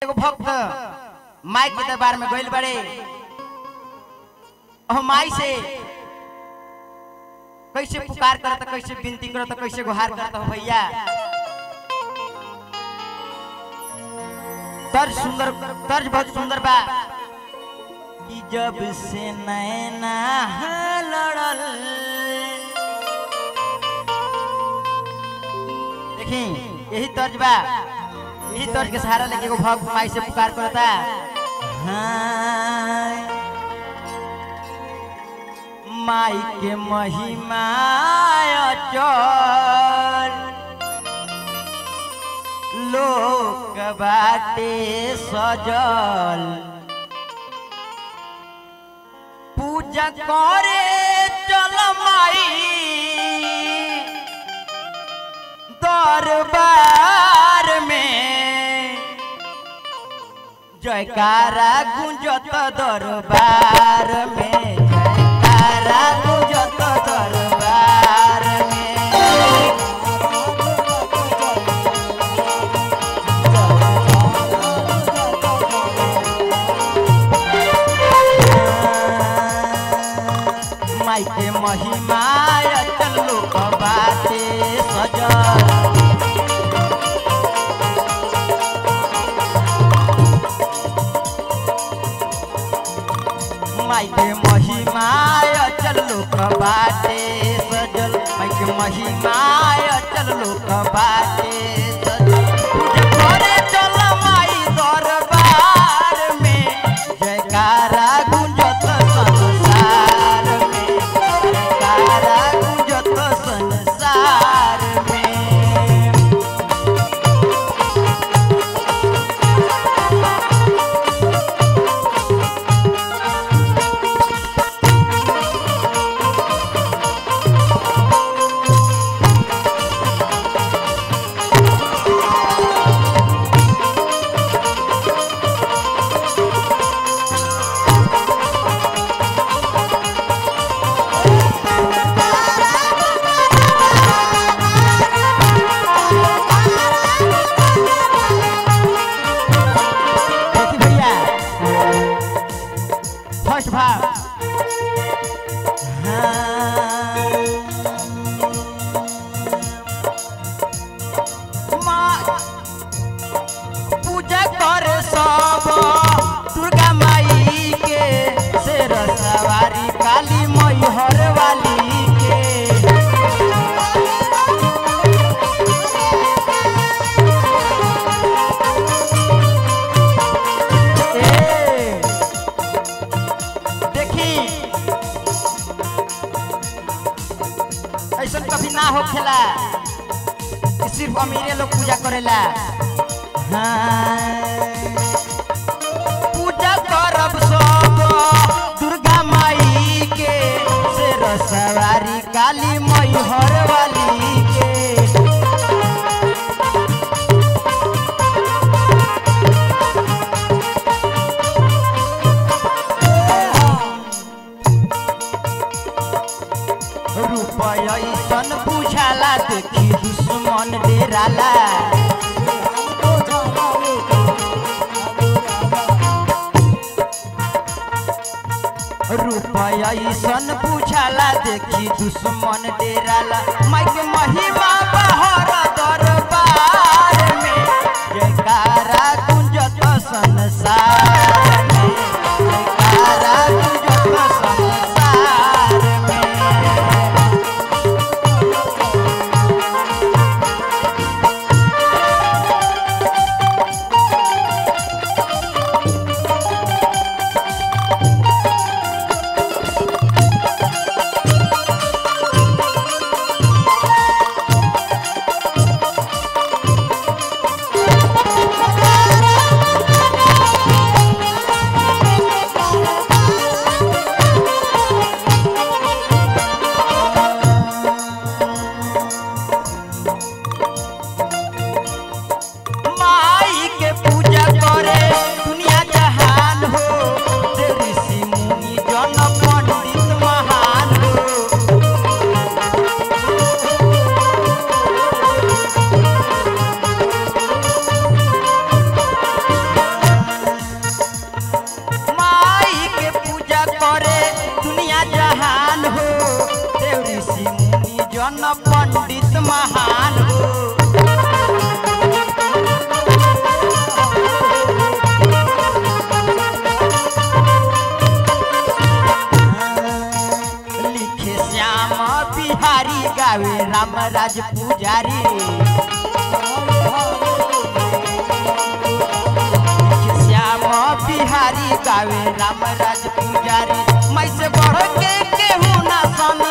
एगो भक्त माई के दरबार में गइल बड़े और माई से कैसे पुकार करता कैसे विनती करता कैसे गुहार करता हो भैया तर्ज सुंदर तर्ज बहुत सुंदर बा कि जब से नैना लड़ल देखी यही तर्ज बा यही तर्ज के सहारा लेके एगो भक्त माई से पुकार करता हाँ माई के महिमा चल लोक बाटे सजल पूजा करे चल माई दरबार में जयकारा गुंजत दरबार में जयकारा गुंजत दरबार में माई के महिमा चलो बाटे सजल माई के महिमा चलो बाटे सजल माई के महिमा चलो बाटे सजल पूजा करे चल माई दरबार में जयकारा गुंजत संसार में जयकारा गुंजत संसार में देखी भैया फर्स्ट भाव माँ पूजा कर सब दुर्गा माई के शेर सवारी काली मैहर वाली के ए, देखी ऐसा कभी ना हो खेला कि सिर्फ अमीरे लोग पूजा करेला हाँ। पूजा करब सब दुर्गा माई के शेर सवारी काली मैहर वाली के रुपया ऐसन बुझाला देखी दुश्मन डेराला रुपया ऐसन बुझाला देखी दुश्मन डेराला माई के महिमा बहर दरबार में जयकारा गुंजत संसार में जयकारा गुंजत संसार में राज पुजारी श्याम बिहारी गावे राम राज पुजारी मैं से बढ़ के केहू ना सन